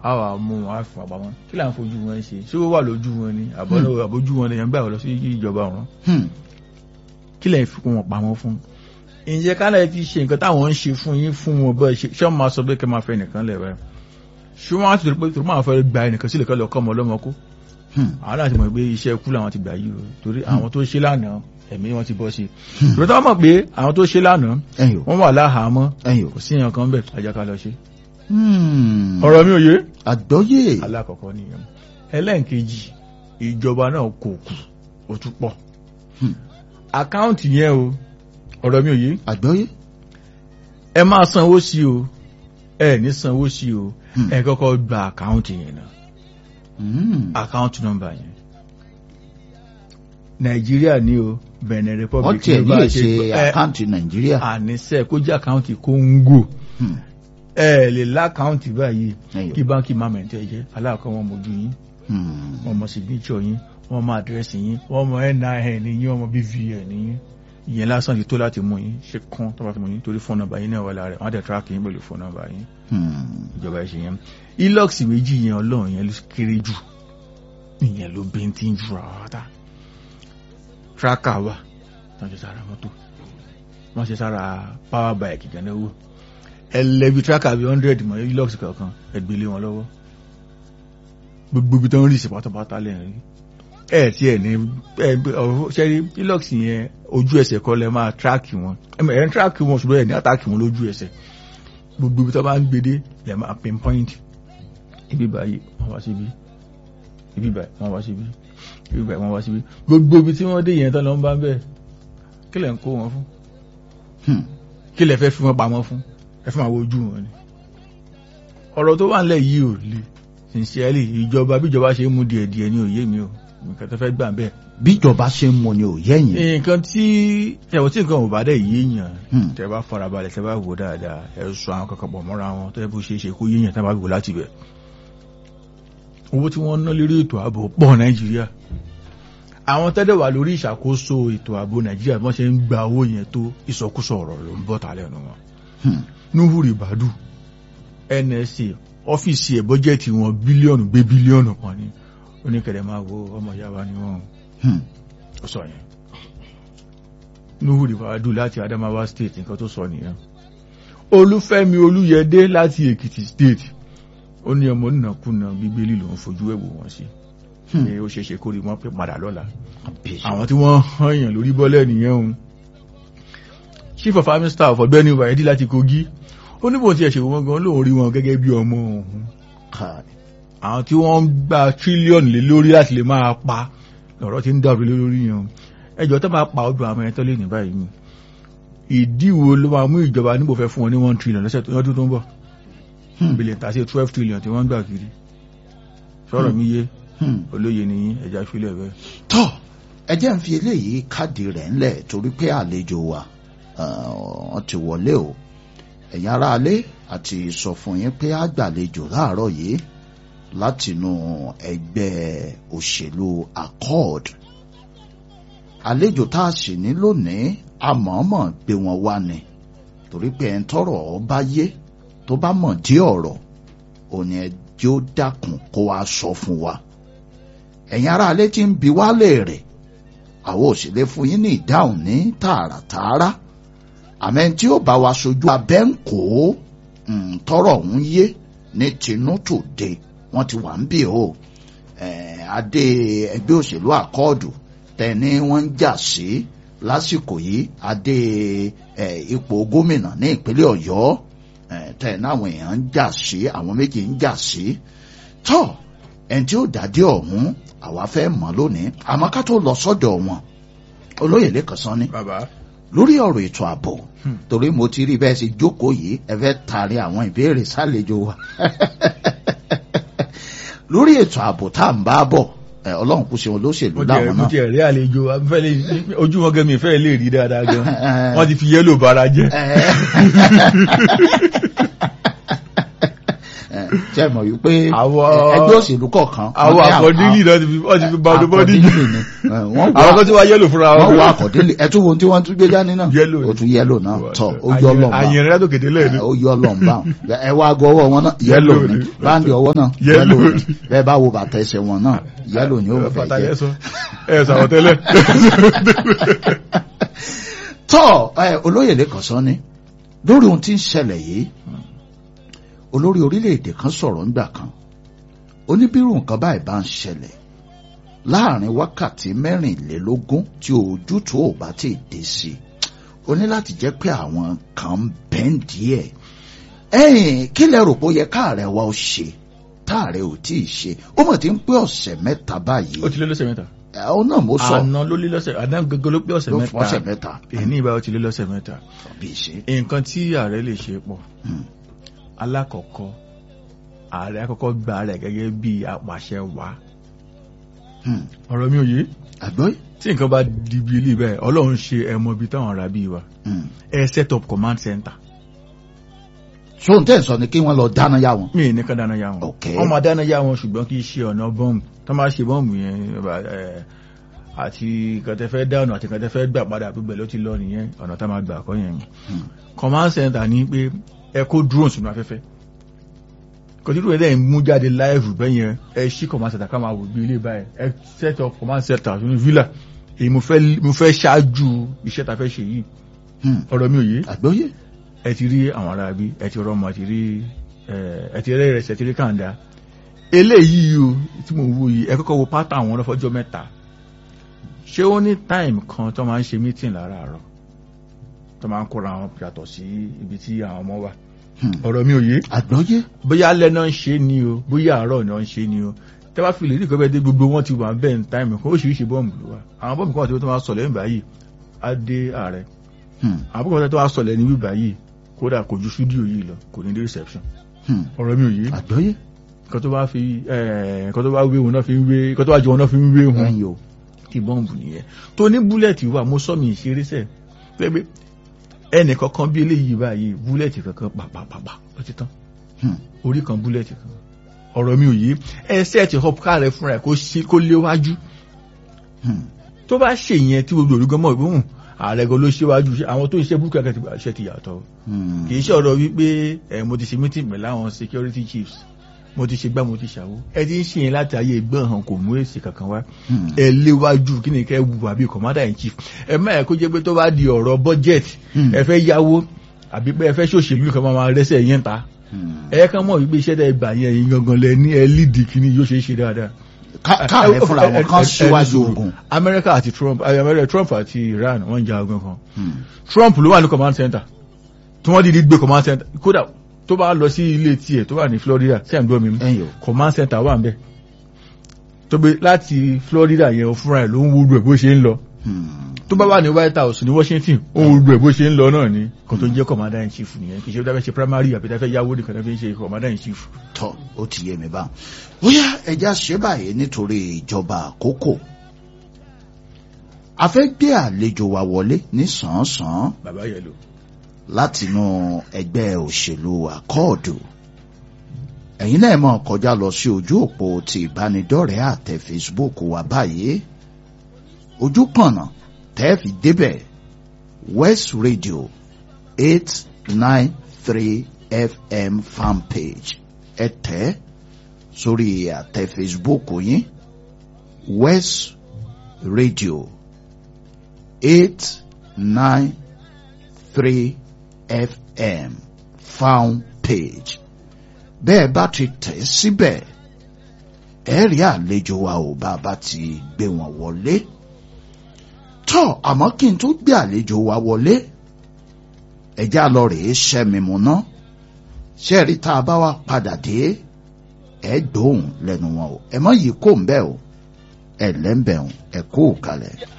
á wà mú wọn á fi wọn pamọ́ kí là ń fojú wọn ṣe ṣé ó wà lójú wọn ni àbọ̀lọ́ àbójú wọn lèèyàn gbà lọ sí ìjọba ọ̀run Hmm. kí lè fi wọn pamọ́ fún ǹjẹ́ kálẹ̀ ti ṣe nǹkan táwọn ń ṣe fún yín fún wọn bẹ́ẹ̀ ṣe ṣé wọ́n máa sọ pé kẹ́ máa fẹ́ nìkan lẹ̀ báyìí ṣé wọ́n á ti rò pé tó máa fẹ́ gba ẹnìkan sílẹ̀ kọ́ lọ kọ́ ọmọ ọlọ́mọ kó Hmm. àwọn láti mọ̀ pé iṣẹ́ ikú làwọn ti gbà yìí o torí àwọn tó ṣe lánàá ẹ̀mí wọn ti bọ́ sí i torí táwọn mọ̀ pé àwọn tó ṣe lánàá ẹ̀yin o wọ́n wà láhàámọ́ ẹ̀yin o. kò sí èèyàn kan bẹ̀ ajá ká lọ ṣe Hmm. ọ̀rọ̀ mi ò yé àgbọ́yé alákọ̀ọ́kọ́ nìyẹn ẹlẹ́ǹkejì ìjọba náà kò kù ó tún pọ̀ Hmm. àkáǹtì yẹn o ọ̀rọ̀ mi ò yé àgbọ́yé ẹ máa sanwó sí o ẹ ní sanwó sí o Hmm. ẹ kọ́kọ́ gba àkáǹtì yẹn náà Hmm. àkáǹtì nọ́mbà yẹn nàìjíríà ní o benin wọ́n republic tiẹ̀ ní bá lè ṣe ṣe gbọ́- ẹ, àkáǹtì nàìjíríà àníṣe kó jẹ́ àkáǹtì kóńgò Hmm. ẹ lè lákáǹtì báyìí ẹ̀yin kí o. báńkì máa mẹ̀ntẹ́ jẹ́ aláàkọ́ wọn mojú yín Hmm. wọ́n mọ signature yín wọ́n mọ àdírẹ́sì yín wọ́n mọ nin yín wọ́n mọ bvn yín ìyẹn lásán ti tó láti mú yín ṣe kán tó bá fi mú yín torí fóònù nọ́mbà yín náà wà lára rẹ̀ wọ́n á dẹ̀ tíráàkì yín pẹ̀lú fóònù nọ́mbà yín Hmm. ìjọba ẹ̀ ṣe yẹn ilox méjì yẹn ọlọ́run yẹn ló kéré jù ìyẹn ló bíntín jù rárá tracker wà wọ́n ṣe sára mọ́tò wọ́n ṣe sára power bike ìjànlẹ́wò ẹlẹ́bi tracker bíi hundred mọ́ ilox kankan ẹgbẹ́lé wọn lọ́wọ́ gbogbo ibi tó ń rí sí pátápátá lẹ́yìn rí ẹ tí ẹ ní ẹ ọ̀rọ̀ ṣẹ́rí ilox yẹn ojú ẹsẹ̀ kọ́ lẹ́ máa track wọn ẹ ń track wọn ṣùgbọ́n ẹ ní attack wọn lójú ẹsẹ̀ gbogbo ibi tó bá ń gbede lè máa pinpoint ibi báyìí wọ́n wá síbi ibi báyìí wọ́n wá síbi ibi báyìí wọ́n wá síbi gbogbo ibi tí wọ́n dé yẹn tán lọ ń bá ń bẹ̀ kí lẹ̀ ń kó wọn fún Hmm. kí lẹ̀ fẹ́ fi wọn pamọ́ fún ẹ fún àwọn ojú wọn ni ọ̀rọ̀ tó wà nílẹ̀ yìí ò le sincerely ìjọba bí ìjọba ṣe ń mú díẹ̀ díẹ̀ ní òye mi o nǹkan tó fẹ́ gbà bẹ́ẹ̀ bíjọba ṣe ń mọ ni ò yẹ̀yìn nǹkan tí ẹ̀wọ̀n tí nǹkan ò bá dẹ̀ yéèyàn Hmm. tẹ́ bá farabalẹ̀ tẹ́ bá wò dáadáa ẹ sọ àwọn kankan pọ̀ mọ́ra wọn tó yẹ bó ṣe é ṣe kó yéèyàn tẹ́ bá wò láti bẹ̀. owó tí wọ́n ná lórí ètò ààbò pọ̀ nàìjíríà àwọn tẹ́lẹ̀ wà lórí ìṣàkóso ètò ààbò nàìjíríà bí wọ́n ṣe ń gba owó yẹn tó ìsọkúsọ ọ̀rọ̀ ló ń bọ̀ ta lẹ́nu wọn. Hmm. nuhu ribadu nsa ọ́fíìsì ẹ̀ bọ́jẹ̀tì wọn bílíọ̀nù gbé bílíọ̀nù kan ní oníkẹ̀rẹ̀ máa wo ọmọ ìyá wa ni wọ́n Hmm. ó sọ yẹn nuhu ribadu láti adamawa state nǹkan tó sọ nìyẹn olúfẹ́mi olúyẹdé láti èkìtì state ó ní ọmọ nínàkúnà bíbélì lòún fojú ẹ̀wò wọn sí Hmm. pé ó ṣeé ṣe kó rí wọn pé padà lọ́la Àbíyèsí. àwọn tí wọ́n hàn yàn lórí bọ́lẹ̀ nìyẹn o chief of army staff ọ̀gbẹ́ni wàyídí láti kogi ó ní bó ti ẹ̀ṣẹ̀ wọn gan lóun rí wọn gẹ́gẹ́ bí ọmọ òun Káì. àwọn tí wọ́n ń gba tírílíọ̀nù lé lórí láti lè máa pa lọ́rọ̀ tí ń dàrú lé lórí yẹn o ẹjọ́ tó máa pa ọdún àwọn ẹ̀tọ́ lé ní báyìí ni ìdí wo ló máa mú ìjọba níbo fẹ́ fún wọn ní one trillion lọ́sẹ̀ tó lọ́dún tó ń bọ̀ Hmm. bílẹ̀ tà sí twelve trillion tí wọ́n ń gbà kiri sọ̀rọ̀ mi yé Hmm. olóye ni ẹja fílẹ̀ bẹ́ẹ̀. tọ́ ẹ jẹ́ ń fi eléyìí káàdì rẹ̀ ńlẹ̀ torí pé àlejò wa ah, wọ́n ti wọlé o ẹ̀yin aráalé àti sọ fún yín pé a gbàlejò láàárọ̀ yìí látinú ẹgbẹ́ òṣèlú accord àlejò tá a sì ní lónìí àmọ́mọ́ gbé wọn wá ni torí pé ẹ̀ ń tọrọ ọ bá yé tó bá mọ̀ dí ọ̀rọ̀ òní ẹ jẹ́ ó dákun kó wa sọ fún wa ẹ̀yin ará alẹ́ tí ń bi wá léèrè àwọn òṣèlè fún yín ní ìdáhùn ní tààràtààrà àmẹ́ tí ó bá wa sojú abẹ́ ń kó mm, tọrọ ọ̀hún yé ní tinútòde wọ́n ti wà ń bì o Eh, adé ẹgbẹ́ òṣèlú àkọọdù tẹni wọ́n ń jà sí lásìkò yìí adé eh, ipò gómìnà ní ìpínlẹ̀ Ọ̀yọ́ eh, tẹni àwọn èèyàn ń jà sí àwọn méjì ń jà sí tọ ẹni tí ó dádé ọ̀hún àwa fẹ́ mọ̀ lónìí àmọ́ ká tó lọ sọ́dọ̀ wọn olóyè lẹ́kàn sán ni bàbá lórí ọ̀rọ̀ ètò ààbò Hmm. torí mo ti rí bẹ́ẹ̀ sì jókòó yìí ẹ fẹ́ taari àwọn ìbéèrè sálejò wa lórí ètò ààbò tá à ń bá bọ̀ ẹ, ọlọ́run kù sí wọn lóṣèlú mo tiẹ̀ láwọn mo náà tiẹ̀ rí àlejò afẹ́ lè ojú wọn gẹ́mi fẹ́ lè rí dáadáa gan wọ́n ti fi yẹ́lò bara jẹ́. ṣe mọ̀ wípé Àwọn- ẹgbẹ́ òṣèlú kọ̀ọ̀kan àwọn wọ́n ní àkọ́dílì náà ti fi wọ́n ti fi ba ọdún bọ́dí àkọ́dílì ni ẹ, wọ́n àwọn wá kan tí wọ́n yẹ́lò fúnra wọ́n wá àkọ́dílì ẹtú wo tí wọ́n tún gbé dání náà Yellow ni. ó tún yẹ́lò náà tọ̀ ó yọ lọ́nba àyẹ̀rẹ̀ látò kéde lẹ́ẹ̀ni ó yọ lọ́nba ẹ wá gọ ọwọ́ wọn náà yẹ́lò Yellow ni ni. báńdì ọwọ́ náà Yellow yẹ́lò ni ni. bẹ́ẹ̀ bá wo bàtà ẹsẹ̀ wọn náà yẹ́lò ni ó fẹ́ bàtà jẹ́ yẹn sọ ẹ sàwọn tẹ́lẹ̀ tọ́ ẹ olóyè lẹ́kàn sọ ni lórí ohun tí ń ṣẹlẹ̀ yìí olórí orílẹ̀-èdè kan sọ̀rọ̀ ńgbà kan oníbírù nǹkan báyìí bá ń ṣẹlẹ̀ láàrin wákàtí mẹ́rìnlélógún tí ojútùú ò bá ti dé sí i ó ní láti jẹ́ pé àwọn kan ń bẹ́ǹdì ẹ̀ ẹ̀yìn kí lẹ rò pé ó yẹ káàrẹ̀ wa ó ṣe táàrẹ̀ ò tí ì ṣe ó mọ̀ tí ń pé ọ̀sẹ̀ mẹ́ta báyìí ó ti lé lọ́sẹ̀ mẹ́ta ẹ̀ ọ́ náà mo sọ àná ló lé lọ́sẹ̀ àná gẹ́gẹ́ ló pé ọ̀sẹ̀ ló fún ọ̀sẹ̀ mẹ́ta mẹ́ta èyí ní ìbá ó ti lé lọ́sẹ̀ mẹ́ta bí ṣe. nǹkan tí ààrẹ lè ṣe pọ̀ Hmm. alákọ̀ọ́kọ́ ààrẹ àkọ́kọ́ gba rẹ̀ gẹ́gẹ́ bí apàṣẹ wá Hmm. ọ̀rọ̀ mi ò yé àgbọ́yé. tí nǹkan bá di bí ilé bẹ́ẹ̀ ọlọ́run ṣe ẹmọ ibi táwọn ará bí wa Hmm. ẹ set up command center so n tẹ́ sọ ni kí wọ́n lọ dáná yá wọn. mí ní ká dáná yá wọn Ok. wọ́n máa dáná yá wọn ṣùgbọ́n kì í ṣe ọ̀nà bọ́ǹbù tó máa ṣe bọ́ǹbù yẹn ẹ, àti kẹtẹfẹ́ dáná àti kẹtẹfẹ́ gbà padà gbígbẹ̀ ló ti lọ nìyẹn ọ̀nà tá máa gbà kọ́ yẹn Hmm. command center ní pé ẹ kó drone sínú afẹ́fẹ́ kòtítù ẹ̀ dẹ́yìn mú jáde live bẹ́yẹn ẹ ṣí command center ká máa wò bí ilé báyìí ẹ set up command center sínú villa èyí mo fẹ́ mo fẹ́ ṣáájú iṣẹ́ ta fẹ́ ṣe yìí Hmm. ọ̀rọ̀ mi ò yé àgbọ́yé. ẹ ti rí àwọn ará bí ẹ ti rọmọ ẹ ti rí ẹ ẹ ti rẹ ìrẹsì ẹ ti rí kàńdá eléyìí o tí mo wò yìí ẹ kọ́kọ́ wo pátá àwọn ọlọ́fọ́jọ́ mẹ́ta ṣé ó ní táìmù kan tó máa ń ṣe mítìn láràárọ̀ tó máa ń kóra wọn yàtọ̀ sí ibi tí àwọn ọmọ wà Hmm. ọ̀rọ̀ mi ò yé àgbọ́yé. bóyá alẹ́ náà ń ṣe ni o bóyá àárọ̀ náà ń ṣe ni o tẹ́ bá fi lè rí ìkọ́bẹ́ dé gbogbo wọn ti wà bẹ́ẹ̀ ní táìmù kan oríṣiríṣi bọ́ọ̀mù ló wà àwọn bọ́ọ̀mù kan wà tí wọ́n tó máa sọ̀lẹ̀ nígbà yìí á dé ààrẹ Hmm. àwọn bọ́ọ̀mù tó máa sọ̀lẹ̀ ní bíbá yìí kódà kò ju fídíò yìí lọ kò ní dé reception Hmm. ọ̀rọ̀ mi ò yé àgbọ́yé. nǹkan tó bá fi ẹ̀ nǹkan tó bá wé wọn náà fi ń wé nǹkan tó bá jọ wọn náà fi ń wé wọn ẹ̀yin o. kí bọ́ǹbù nìyẹn tó ní búlẹ̀tì wà mo sọ mi ìṣeré sẹ̀ pé ẹnì kankan bí eléyìí báyìí búlẹ̀tì kankan pàpàpàpà ó ti tán Hmm. orí kan búlẹ̀tì kan ọ̀rọ̀ mi ò yé ẹsẹ̀ ti hop ká rẹ̀ fúnra ẹ̀ kó ṣe kó léwájú Hmm. tó bá ṣe yẹn tí gbogbo olùgbọ́n mọ̀ ìgbóhùn ààrẹ gan ló ṣíwájú àwọn tó ń ṣe búkẹ́ kẹ́kẹ́ ṣe ti yàtọ̀ Hmm. kì í ṣe ọ̀rọ̀ wípé ẹ̀ mo ti ṣe meeting pẹ̀lú àwọn security chiefs mo ti ṣe gbá mo ti ṣàwó ẹ ti ń ṣe yẹn láti ayé ìgbọ́n hàn kò mú èsì kankan wá Hmm. ẹ léwájú kí ni kẹ́ wù àbí commander in chief ẹ má ẹ kó jẹ́ pé tó bá di ọ̀rọ̀ budget Hmm. ẹ fẹ́ yáwó àbí pé ẹ fẹ́ ṣòṣèlú kan máa rẹ́sẹ̀ yẹn ta Hmm. ẹ kàn mọ̀ wípé iṣẹ́ tẹ́ gbà yẹn yín gangan lẹ ní ẹ lídì kíní yóò ṣe é ṣe dáadáa. Ká- káàrẹ̀ fúnra wọn kan síwájú ogun. Amẹ́ríkà àti Trump Amẹ́ríkà Trump àti Iran wọ́n ń ja ogun kan Hmm. Trump ló wà ní command center tí wọ́n dìde gbé command center kódà tó bá lọ sí ilé tiẹ̀ tó wà ní Florida sí àgbọ̀ mi ẹ̀yin o. command center wà ń bẹ̀ tó gbé láti Florida yẹn fúnra ẹ̀ ló ń wúlò ẹ̀ bó ṣe ń lọ Hmm. tó bá wà ní White House ní Washington ó ń wúlò ẹ̀ bó ṣe ń lọ náà ni kan tó ń jẹ́ commander in chief nìyẹn kì í ṣe bí wọ́n fẹ́ ṣe primary àbí wọ́n fẹ́ yáwó nìkan tó fi ń ṣe commander in chief. tọ́ ó ti yé mi báwọn. bóyá ẹja ṣe báyìí nítorí ìjọba àkókò. a fẹ́ gbé àlejò wa wọlé ní sàn-án-sàn bàbá yẹlò látinú ẹgbẹ́ òṣèlú àkọọ̀dù. ẹ̀yin náà mọ̀ kọjá lọ sí ojú òpó ti ìbánidọ́rẹ̀ẹ́ àtẹ Facebook wa báyìí. ojú pọ̀nà tẹ́ fi débẹ̀ West Radio eight nine three FM fanpage ẹ tẹ̀ sórí àtẹ Facebook yín West Radio eight nine three FM fan page bẹ́ẹ̀ bá ti tẹ̀ síbẹ̀ ẹ rí àlejò wa ò bá a bá ti gbé wọn wọlé tọ́ àmọ́ kí n tó gbé àlejò wa wọlé ẹjá lọ rèé ṣẹ́mi mu ná ṣẹ́ẹ̀rí tá a bá wá padà dé ẹ gbóhùn lẹ́nu wọn o ẹ mọ̀ yìí kò ń bẹ́ẹ̀ o ẹ lẹ́ńbẹ̀ẹ́ ẹ kó o kalẹ̀.